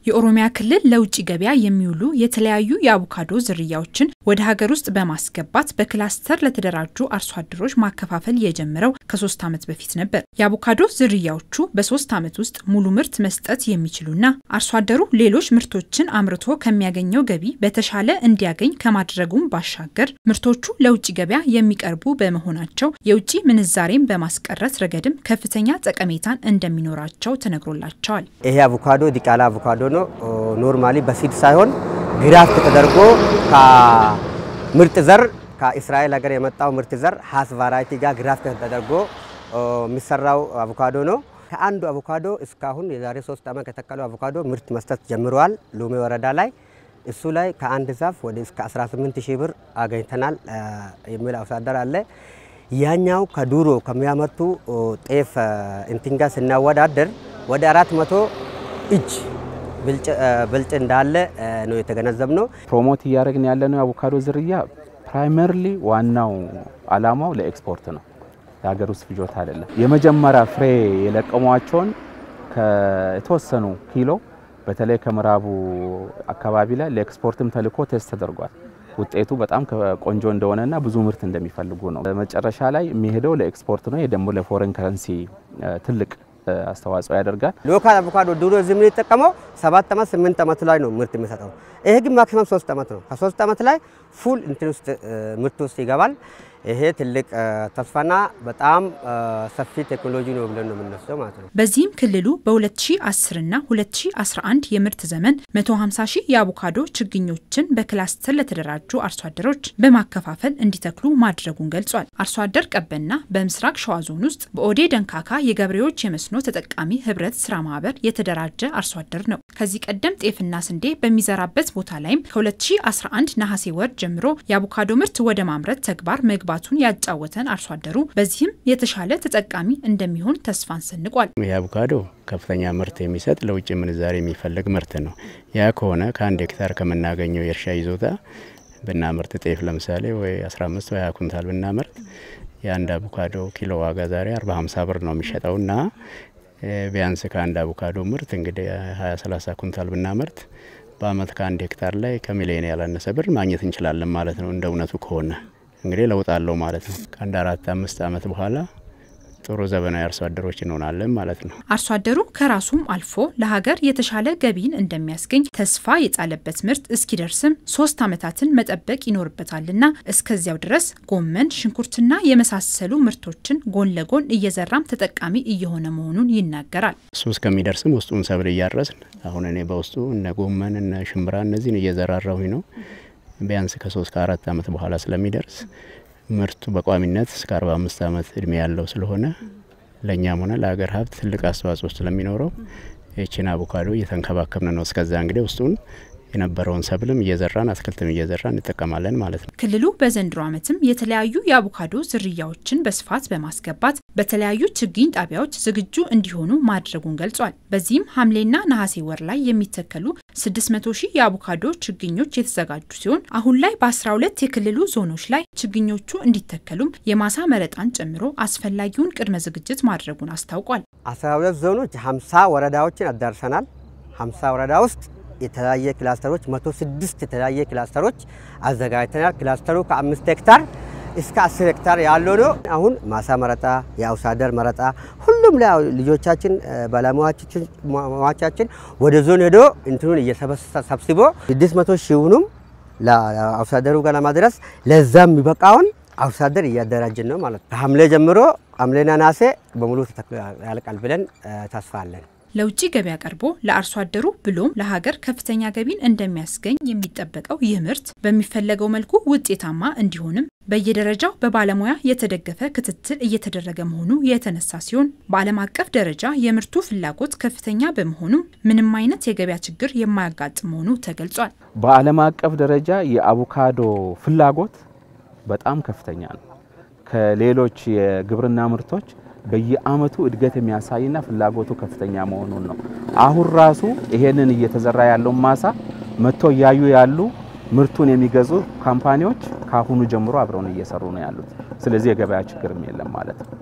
የኦሮሚያ ክልል ለውጭ ገበያ የሚውሉ የተለያዩ የአቮካዶ ዝርያዎችን ወደ ሀገር ውስጥ በማስገባት በክላስተር ለተደራጁ አርሶ አደሮች ማከፋፈል የጀመረው ከሶስት ዓመት በፊት ነበር። የአቮካዶ ዝርያዎቹ በሶስት ዓመት ውስጥ ሙሉ ምርት መስጠት የሚችሉና አርሶ አደሩ ሌሎች ምርቶችን አምርቶ ከሚያገኘው ገቢ በተሻለ እንዲያገኝ ከማድረጉም ባሻገር ምርቶቹ ለውጭ ገበያ የሚቀርቡ በመሆናቸው የውጭ ምንዛሬን በማስቀረት ረገድም ከፍተኛ ጠቀሜታን እንደሚኖራቸው ተነግሮላቸዋል። ይሄ አቮካዶ ዲቃላ አቮካዶ ነው። ኖርማሊ በሲድ ሳይሆን ግራፍት ተደርጎ ከምርጥ ዘር ከእስራኤል ሀገር የመጣው ምርጥ ዘር ሀስ ቫራይቲ ጋር ግራፍት ተደርጎ የሚሰራው አቮካዶ ነው። ከአንዱ አቮካዶ እስካሁን የዛሬ ሶስት ዓመት ከተከለው አቮካዶ ምርት መስጠት ጀምረዋል። ሉሜ ወረዳ ላይ እሱ ላይ ከአንድ ዛፍ ወደ እስከ 18 ሺህ ብር አገኝተናል የሚል አርሶ አደር አለ። ያኛው ከዱሮ ከሚያመርቱ ጤፍ እንትን ጋር ስናወዳደር ወደ አራት መቶ እጅ ብልጭ እንዳለ ነው የተገነዘብ ነው። ፕሮሞት እያደረግን ያለነው የአቮካዶ ዝርያ ፕራይመርሊ ዋናው አላማው ለኤክስፖርት ነው፣ የሀገር ውስጥ ፍጆታ አይደለም። የመጀመሪያ ፍሬ የለቀሟቸውን የተወሰኑ ኪሎ በተለይ ከምዕራቡ አካባቢ ላይ ለኤክስፖርትም ተልኮ ቴስት ተደርጓል። ውጤቱ በጣም ቆንጆ እንደሆነና ብዙ ምርት እንደሚፈልጉ ነው። መጨረሻ ላይ የሚሄደው ለኤክስፖርት ነው። ይህ ደግሞ ለፎሬን ከረንሲ ትልቅ አስተዋጽኦ ያደርጋል። ሎካል አቮካዶ ድሮ እዚህ የምንጠቀመው ሰባት ዓመት ስምንት ዓመት ላይ ነው ምርት የሚሰጠው። ይሄ ግን ማክሲመም ሶስት ዓመት ነው። ከሶስት ዓመት ላይ ፉል እንትን ውስጥ ምርት ውስጥ ይገባል። ይሄ ትልቅ ተስፋና በጣም ሰፊ ቴክኖሎጂ ነው ብለን ነው የምንወስደው ማለት ነው። በዚህም ክልሉ በ2010 እና 2011 የምርት ዘመን 150 ሺህ የአቮካዶ ችግኞችን በክላስተር ለተደራጁ አርሶ አደሮች በማከፋፈል እንዲተክሉ ማድረጉን ገልጿል። አርሶ አደር ቀበና በምስራቅ ሸዋ ዞን ውስጥ በኦዴ ደንካካ የገበሬዎች የመስኖ ተጠቃሚ ህብረት ስራ ማህበር የተደራጀ አርሶ አደር ነው። ከዚህ ቀደም ጤፍና ስንዴ በሚዘራበት ቦታ ላይም ከ2011 ነሐሴ ወር ጀምሮ የአቮካዶ ምርት ወደ ማምረት ተግባር መግባ ባቱን ያጫወተን አርሶ አደሩ በዚህም የተሻለ ተጠቃሚ እንደሚሆን ተስፋን ሰንቋል። ይህ አቮካዶ ከፍተኛ ምርት የሚሰጥ ለውጭ ምንዛሬ የሚፈለግ ምርት ነው። ያ ከሆነ ከአንድ ሄክታር ከምናገኘው የእርሻ ይዞታ ብናምርት ጤፍ ለምሳሌ ወይ 15 ወይ 20 ኩንታል ብናምርት የአንድ አቮካዶ ኪሎ ዋጋ ዛሬ 40 50 ብር ነው የሚሸጠው እና ቢያንስ ከአንድ አቮካዶ ምርት እንግዲህ 20 30 ኩንታል ብናምርት በአመት ከአንድ ሄክታር ላይ ከሚሊዮን ያላነሰ ብር ማግኘት እንችላለን ማለት ነው እንደ እውነቱ ከሆነ እንግዲህ ለውጥ አለው ማለት ነው። ከአንድ አራት አምስት ዓመት በኋላ ጥሩ ዘመናዊ አርሶ አደሮች እንሆናለን ማለት ነው። አርሶ አደሩ ከራሱም አልፎ ለሀገር የተሻለ ገቢን እንደሚያስገኝ ተስፋ የጣለበት ምርት እስኪደርስም ሶስት ዓመታትን መጠበቅ ይኖርበታልና እስከዚያው ድረስ ጎመን፣ ሽንኩርትና የመሳሰሉ ምርቶችን ጎን ለጎን እየዘራም ተጠቃሚ እየሆነ መሆኑን ይናገራል። እሱ እስከሚደርስም ውስጡን ሰብል እያረስን አሁን እኔ በውስጡ እነ ጎመን እነ ሽምብራ እነዚህን እየዘራራሁኝ ነው ቢያንስ ከሶስት ከአራት ዓመት በኋላ ስለሚደርስ ምርቱ በቋሚነት እስከ 45 ዓመት እድሜ ያለው ስለሆነ ለእኛም ሆነ ለሀገር ሀብት ትልቅ አስተዋጽኦ ስለሚኖረው ይችን አቮካዶ እየተንከባከብን ነው። እስከዛ እንግዲህ ውስጡን የነበረውን ሰብልም እየዘራን አትክልትም እየዘራን እንጠቀማለን ማለት ነው። ክልሉ በዘንድሮ ዓመትም የተለያዩ የአቮካዶ ዝርያዎችን በስፋት በማስገባት በተለያዩ ችግኝ ጣቢያዎች ዝግጁ እንዲሆኑ ማድረጉን ገልጿል። በዚህም ሐምሌና ነሐሴ ወር ላይ የሚተከሉ 600 ሺህ የአቮካዶ ችግኞች የተዘጋጁ ሲሆን አሁን ላይ በ12 የክልሉ ዞኖች ላይ ችግኞቹ እንዲተከሉም የማሳ መረጣን ጨምሮ አስፈላጊውን ቅድመ ዝግጅት ማድረጉን አስታውቋል። 12 ዞኖች 50 ወረዳዎችን አዳርሰናል። 50 ወረዳ ውስጥ የተለያየ ክላስተሮች 106 የተለያየ ክላስተሮች አዘጋጅተናል። ክላስተሩ ከአምስት ሄክታር እስከ 10 ሄክታር ያለው ነው። አሁን ማሳ መረጣ፣ የአርሶ አደር መረጣ ሁሉም ላይ ልጆቻችን ባለሙያዎቻችን ወደ ዞን ሄዶ እንትኑን እየሰበሰብስቦ 600 ሺውንም ለአርሶ አደሩ ጋር ለማድረስ ለዛ የሚበቃውን አርሶ አደር እያደራጅን ነው ማለት ነው። ከሐምሌ ጀምሮ ሐምሌና ናሴ በሙሉ ያልቃል ብለን ተስፋ አለን። ለውጭ ገበያ ቀርቦ ለአርሶ አደሩ ብሎም ለሀገር ከፍተኛ ገቢን እንደሚያስገኝ የሚጠበቀው ይህ ምርት በሚፈለገው መልኩ ውጤታማ እንዲሆንም በየደረጃው በባለሙያ የተደገፈ ክትትል እየተደረገ መሆኑ የተነሳ ሲሆን በዓለም አቀፍ ደረጃ የምርቱ ፍላጎት ከፍተኛ በመሆኑም ምንም አይነት የገበያ ችግር የማያጋጥም መሆኑ ተገልጿል። በዓለም አቀፍ ደረጃ የአቮካዶ ፍላጎት በጣም ከፍተኛ ነው። ከሌሎች የግብርና ምርቶች በየአመቱ እድገት የሚያሳይና ፍላጎቱ ከፍተኛ መሆኑን ነው። አሁን ራሱ ይሄንን እየተዘራ ያለውን ማሳ መጥቶ እያዩ ያሉ ምርቱን የሚገዙ ካምፓኒዎች ከአሁኑ ጀምሮ አብረውን እየሰሩ ነው ያሉት። ስለዚህ የገበያ ችግርም የለም ማለት ነው።